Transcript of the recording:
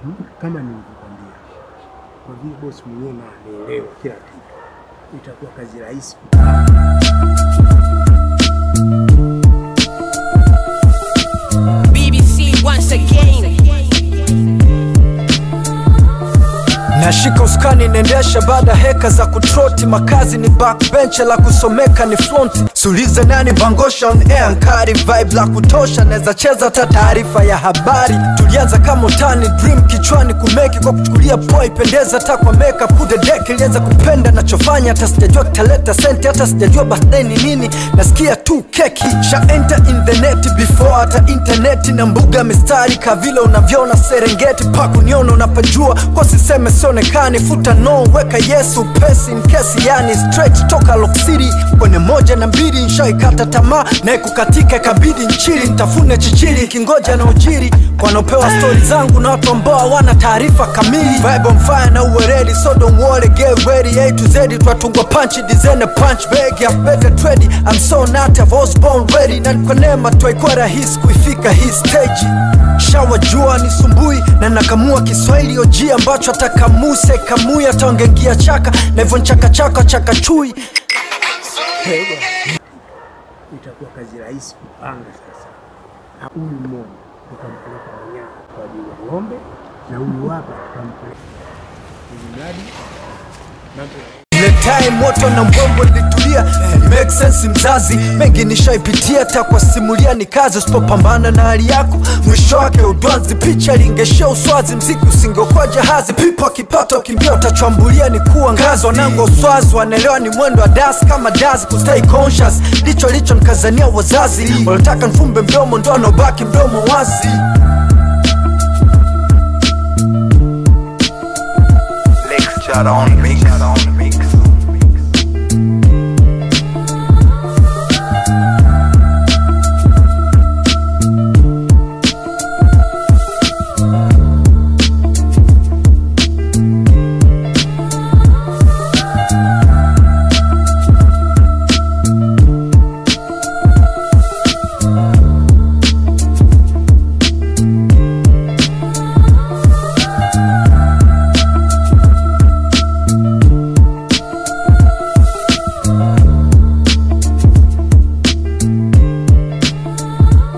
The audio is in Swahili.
Kama nilivyokwambia, kwa vile bosi mwenyewe na anaelewa kila kitu, itakuwa kazi rahisi. BBC once again. nashika uskani nendesha baada heka za kutroti makazi ni backbench la kusomeka ni fronti sulize nani bangosha on air nkari vibe la kutosha naweza cheza hata taarifa ya habari tulianza kama utani dream kichwani kumeki kwa kuchukulia poa ipendeza hata kwa makeup kude deck ilianza kupenda nachofanya hata sijajua kitaleta senti hata sijajua birthday ni nini nasikia tu keki sha enter in the net before hata interneti na mbuga mistari kavile unavyoona serengeti pakuniona unapajua kwa siseme sionekani futa no weka yesu pesi nkesi yani straight toka Lock City kwenye moja na mbili nshaikata tamaa naye kukatika ikabidi nchili ntafune chichili kingoja na ujiri wanaopewa stori zangu na watu ambao hawana taarifa kamili vibe on fire na uweredi so don't worry get ready A to Z twatungwa punch design a punch bag ya better trade I'm so not I was born ready na kwa neema twaikuwa rahisi kuifika hii stage shawa jua ni sumbui na nakamua kiswahili oji ambacho atakamuse kamui ataongengia chaka na hivyo nchakachaka chaka chui itakuwa kazi rahisi kupanga sasa. Na Huyu mmoja tutampeleka Manyara kwa ajili ya ng'ombe na huyu hapa tutampeleka ili mradi mambo ya ile time moto na mbombo litulia make sense mzazi mengi nishaipitia hata kwa simulia ni kazi usipopambana na hali yako mwisho wake udwanzi picha lingeshia uswazi mziki usingeokuwa jahazi pipo akipata ukimbia utachwambulia ni kuwa ngazi wanangu wa uswazi wanaelewa ni mwendo wa das kama das kustay conscious licho licho nkazania wazazi wanataka nfumbe mdomo ndo anaobaki mdomo wazi Lecture on mix.